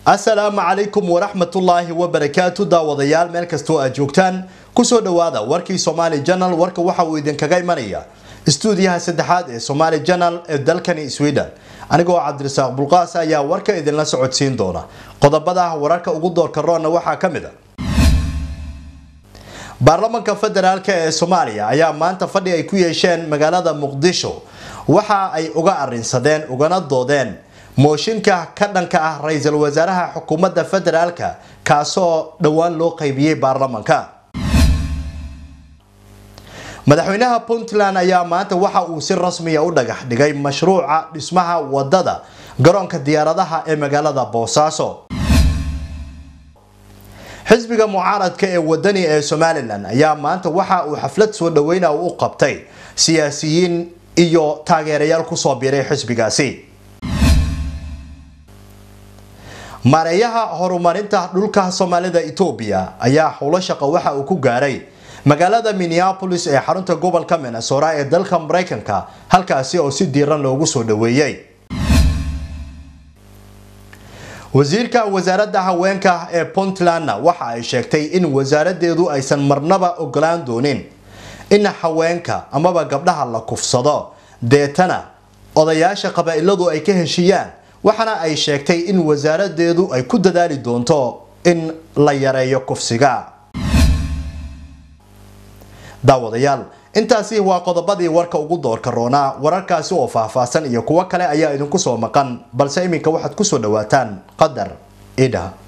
asalaamu calaykum waraxmatullaahi wabarakaatu daawadayaal meel kastoo aad joogtaan kusoo dhowaada warkii somaali janal warka waxa uu idinkaga imanaya istuudiyaha saddexaad ee somaali janal ee dalkani sweden anigoo cabdirasaaq bulqaas ayaa warka idinla socodsiin doona qodobada wararka ugu doorka roonna waxaa ka mid a baarlamanka federaalk ee soomaaliya ayaa maanta fadhi ay ku yeesheen magaalada muqdisho waxa ay uga arinsadeen ugana doodeen mooshinka ka dhanka ah ra-iisul wasaaraha xukuumadda federaalka kaasoo dhowaan loo qaybiyey baarlamanka madaxweynaha puntland ayaa maanta waxa uu si rasmiya u dhagax dhigay mashruuca dhismaha wadada garoonka diyaaradaha ee magaalada boosaaso xisbiga mucaaradka ee wadani ee somalilan ayaa maanta waxa uu xaflad soo dhaweyna u qabtay siyaasiyiin iyo taageerayaal kusoo biiray xisbigaasi maareeyaha horumarinta dhulka soomaalida etoobiya ayaa howlo shaqo waxa uu ku gaaray magaalada minneapolis ee xarunta gobolka minnesota ee dalka mareykanka halkaasi oo si diiran loogu soo dhaweeyey wasiirka wasaaradda haweenka ee puntlandna waxa ay sheegtay in wasaaradeedu aysan marnaba ogolaan doonin in haweenka amaba gabdhaha la kufsado deetana odayaasha qabaa-iladu ay ka heshiiyaan waxaana ay sheegtay in wasaaradeedu ay ku dadaali doonto in la yareeyo kufsiga daawadayaal intaasi waa qodobadii warka ugu doorka roonaa wararkaasi oo faahfaahsan iyo kuwo kale ayaa idinku soo maqan balse iminka waxaad kusoo dhawaataan qadar idha